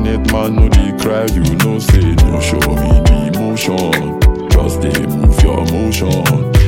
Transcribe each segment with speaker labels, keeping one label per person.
Speaker 1: Internet man no dey cry, you know say no show me the emotion. Just dey move your motion.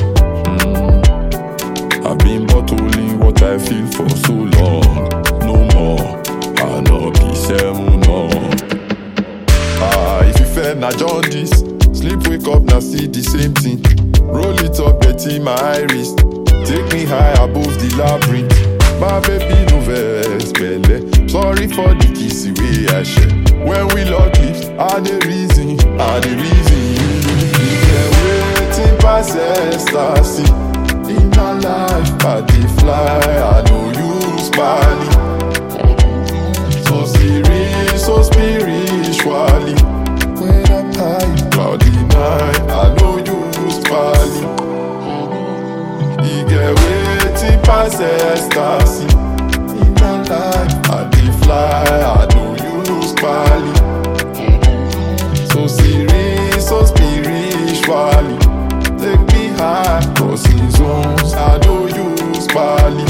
Speaker 1: Mm. I've been bottling what I feel for so long. No more, I no be seven no. Ah, if you fair na jaundice, sleep wake up na see the same thing. Roll it up, betty my iris. Take me high above the labyrinth. My baby no vex belle. Sorry for the kiss way I share. When we lock lips, I the reason, I the reason you. Yeah, waiting past ecstasy. In my life, I dey fly. I know you spally. So serious, so spiritually. When I'm high, cloudy night, I know you spally. You get waiting past ecstasy. In my life, I dey fly, I know you spally. So serious, so spiritually. Take me high, crossing zones, I know you spally.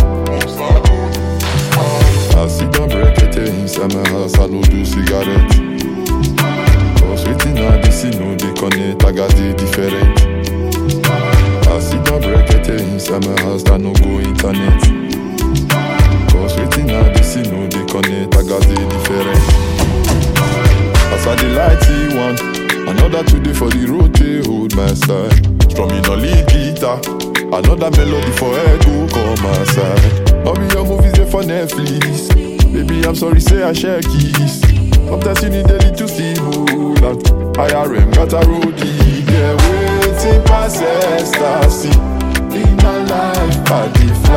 Speaker 1: I sit down break inside my house, I no do cigarette. Cause waiting I dey see no dey connect, I got the different. I sit down break inside my house, I no go internet. Cause waiting I dey see no dey connect, I got the different. As I dey light see one, another today for the road they hold my side. Strumming on lead guitar, another melody for echo come my side. All be your movies they for Netflix. Baby, I'm sorry, say I share keys. Sometimes you need a little stimulant. IRM got a roadie, yeah, waiting past ecstasy. In my life, I dey